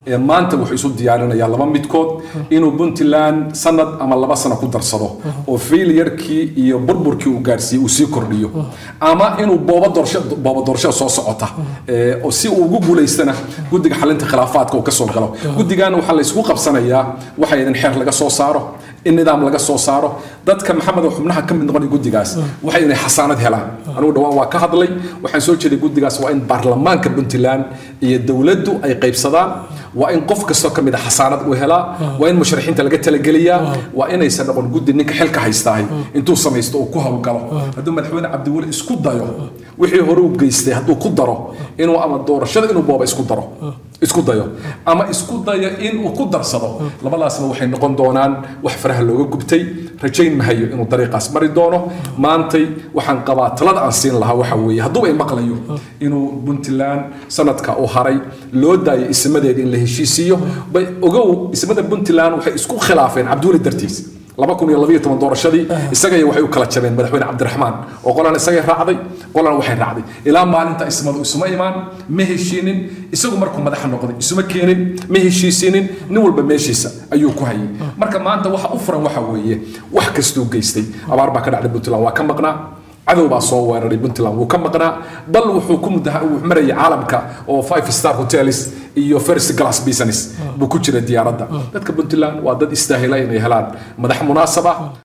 maanta wuxuu isu diyaarinayaa laba midkood inuu puntland sanad ama laba sano ku darsado oo failiyarkii iyo burburkii uu gaarsiiyey uu sii kordhiyo ama inuu booba doorashada soo socota oo si uu ugu guulaystana guddiga xalinta khilaafaadka uu ka soo galo guddigan waxaa la ysku qabsanayaa waxa idin xeer laga soo saaro in nidaam laga soo saaro dadka maxamed oo xubnaha ka mid noqonaya guddigaas waxay inay xasaanad helaan anigu dhawaan waa ka hadlay waxaan soo jeeday guddigaas waa in baarlamaanka puntland iyo dowladdu ay qaybsadaan waa in qof kastoo ka mid a xasaanad uu helaa waa in musharaxiinta laga talageliyaa waa inaysan noqon guddi ninka xilka haystaahay intuu samaysto uu ku howlgalo hadduu madaxweyne cabdiweli isku dayo wixii hore u geystay hadduu ku daro inuu ama doorashada inuu booba isku daro isku dayo ama isku dayo inuu ku darsado labadaasba waxay noqon doonaan wax faraha looga gubtay rajayn mahayo inuu dariiqaas mari doono maantay waxaan qabaa talada aan siin lahaa waxa weeye hadduuba ay maqlayo inuu puntland sanadka uu haray loo daayo ismadeeda in la heshiisiiyo bay ogow ismada puntland waxay isku khilaafeen cabdiweli dartiis laba kun iyo labayo toban doorashadii isagay waxay u kala jabeen madaxweyne cabdiraxmaan oo qolan isagay raacday qolan waxay raacday ilaa maalinta ismadu isuma imaan ma heshiinin isagu markuu madaxa noqday isuma keenin ma heshiisinin nin walba meeshiisa ayuu ku hayay marka maanta waxa u furan waxa weeye wax kastuu geystay abaar baa ka dhacday puntland waa ka maqnaa cadow baa soo weeraray puntland wuu ka maqnaa bal wuxuu ku mudaha uu marayay caalamka oo five star hotels iyo first class business buu ku jira diyaaradda dadka puntland waa dad istaahila inay helaan madax munaasab ah